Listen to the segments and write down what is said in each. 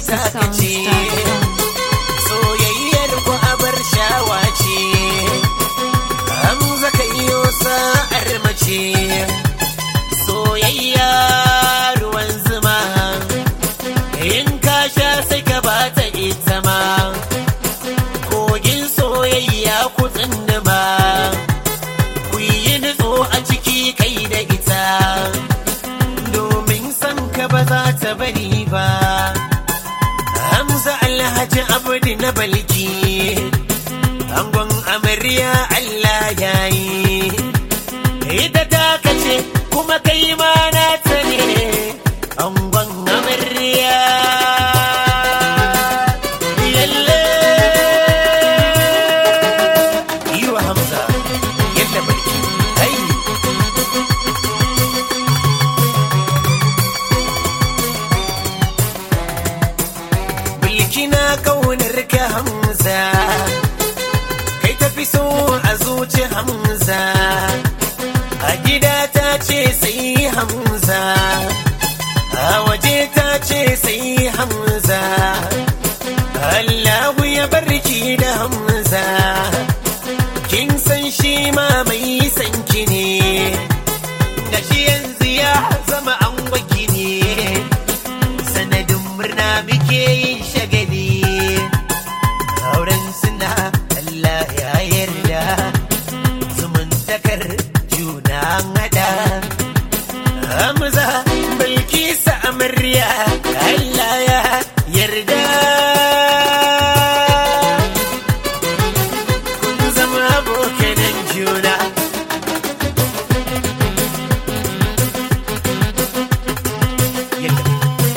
takace soyayyar ku abar shawa ce Hamza ka iyo sa'ar mace soyayya ruwan zuma in ka sha sai ka bata ita ma kogin soyayya ku tsindima ku yi nutso a ciki kai da ita domin san ka ba za ta bari ba Hamza Alhaji Abdi na balki angon amarya Allah ya yi ita ta kace kuma kai ma na ta ne angon amarya yalle yi wa Hamza yadda balki ai Bilkina kaunar ka Hamza kai tafi so a zuci Hamza a gida ta ce sai Hamza a waje ta ce sai Hamza Allahu ya barki da Hamza kin san shi ma mai sanki ne da shi yanzu ya zama an ne sanadin murna muke yin shagali auren suna Allah ya yarda zumuntakar juna an hada Hamza Bilkisa amarya Allah ya yarda kun zama abokanan juna yadda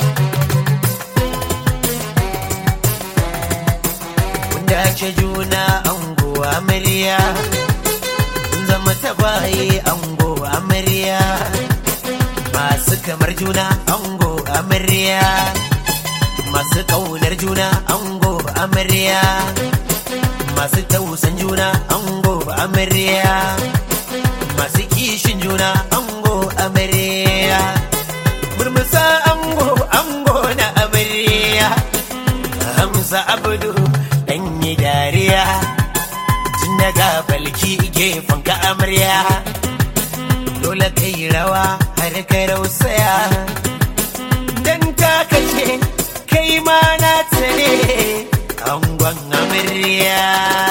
Kun dace juna ango amarya Kun zama tabaye ango amarya Masu kamar juna ango amarya Masu ƙaunar juna ango amarya Masu tausan juna ango amarya Masu kishin juna ango amarya Murmusa ango ango na amarya Hamza Abdu dan yi dariya tun daga balki gefen ka amarya dole kai rawa har ka rausaya dan ta kace kai ma na tare angon amarya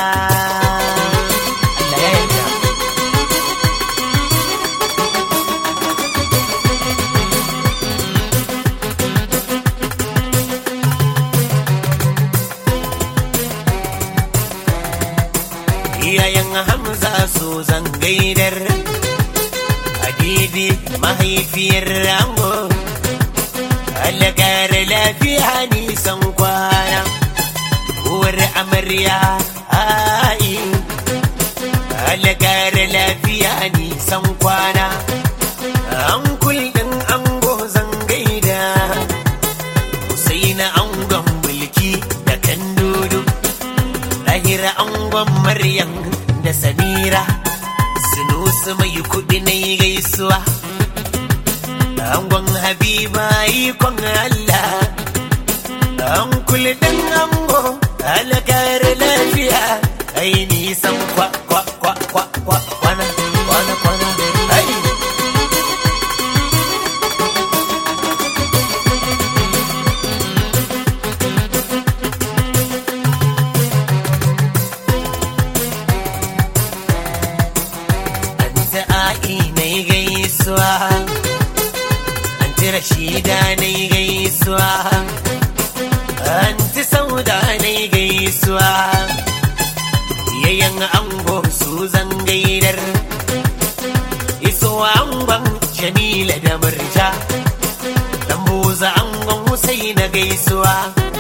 Allah ya yarda iyayen hamza so zan gaidar habibi mahaifiyar rango alakar lafiya nisan kwana uwar amarya ai alakar lafiya nisan kwana an kullum ango zan gaida Husaina angon mulki da kan dudu lahira angon maryam da samira sunusu mai kudi na yi gaisuwa angon habiba ikon allah an kulɗin ango alakar lafiya ai nisan kwa kwa kwa kwa kwa kwana kwana kwana ai Anta a'i na yi gaisuwa Anti Rashida na yi gaisuwa Anti Sauda na yi gaisuwa Yayan ango su zan gaidar Iso angon Jamila da Murja Dan buza angon Husaina gaisuwa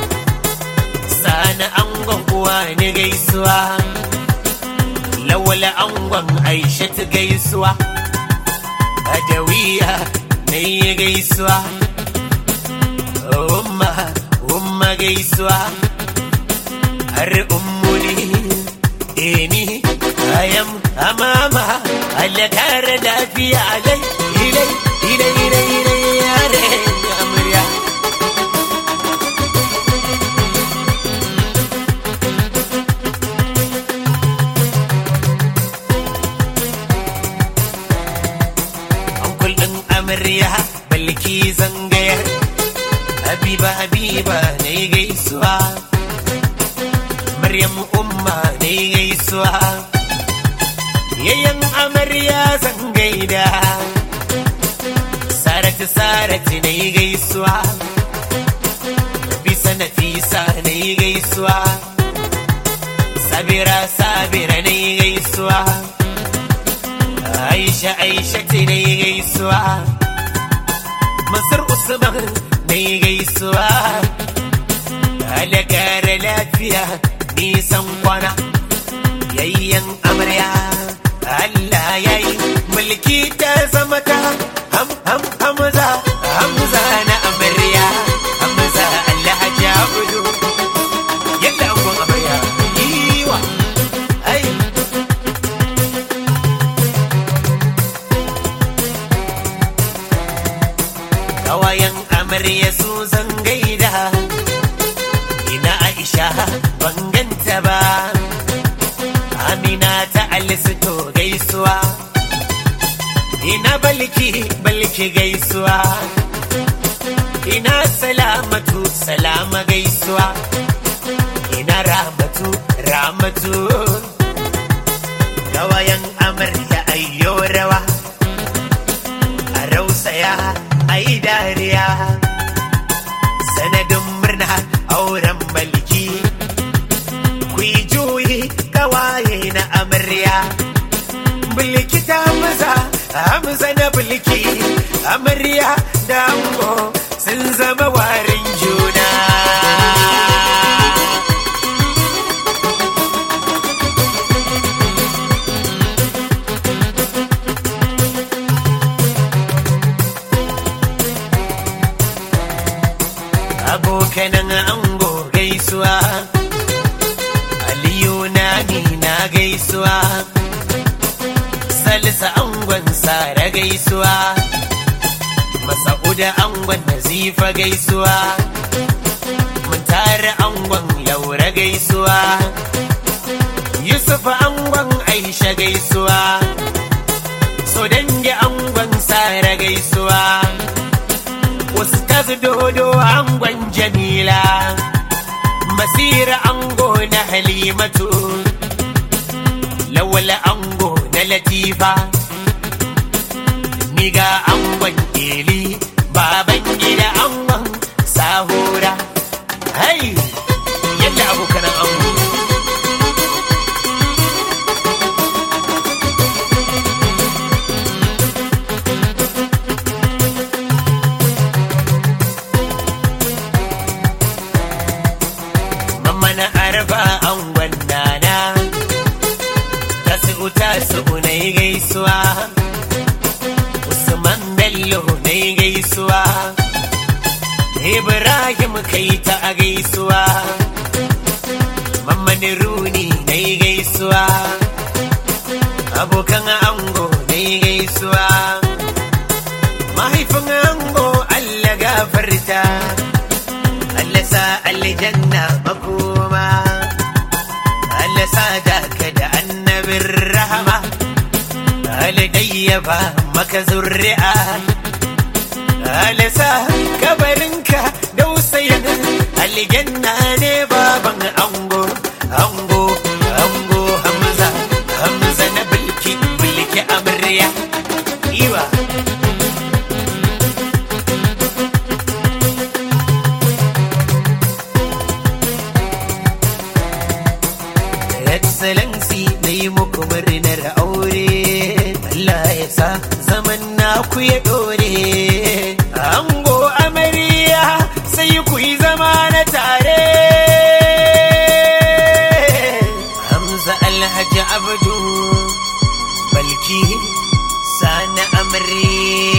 Sani angon uwa ni gaisuwa lawala angon aisha ta gaisuwa adawiya na yi gaisuwa umma umma gaisuwa har ummuni eni ayam amama Allah kare lafiya alai ilai ilai ilai ilai yare amarya amarya balki zangayar habiba habiba na yi gaisuwa maryam umma na yi gaisuwa yayan amarya zangaida saratu saratu na yi gaisuwa bisa nafisa na yi gaisuwa sabira sabira na yi gaisuwa aisha aisha ce na yi gaisuwa masar usman na yi gaisuwa alakara lafiya nisan kwana yayyan amarya Allah ya yi mulki ta zama ta ham ham hamza hamza na amarya hamza Allah ya budu yadda angon amarya yiwa ai kawayen amarya su zan gaida ina aisha ban ganta ba amina ta alisto gaisuwa ina balki balki gaisuwa ina salamatu salama gaisuwa ina ramatu ramatu gawayan amarya ayyo rawa a rausaya ai dariya sanadin murna auren balki ku yi juyi kawaye na amarya bulki ta hamza hamza na bulki amarya da ango sun zama warin juna abokanan ango gaisuwa aliyu na na gaisuwa salisa angon sara gaisuwa masa'uda angon nazifa gaisuwa mun tare angon laura gaisuwa yusuf angon aisha gaisuwa so dangi angon sara gaisuwa Ustaz dodo angon jamila masira ango na halimatu lawala ango na latifa niga angon eli baban gida angon sahura hai yadda abokanan ango Mamma na arba angon nana Tasu tasu na yi gaisuwa Usman Bello na yi gaisuwa Ibrahim kai ta a gaisuwa Mamman Runi na yi gaisuwa Abokan ango na yi gaisuwa Mahaifin ango Allah gafarta Allah sa aljanna makoma Allah sa daka da annabin rahama Allah ba maka zurri'a Allah sa kabarinka dausayin aljanna ne baban ango ango ango hamza hamza na bilki bilki amarya iwa excellency na yi muku murnar aure Allah ya sa zaman naku ya dore ango amarya sai ku yi zama na tare Hamza Alhaji Abdu Balki Sani amarya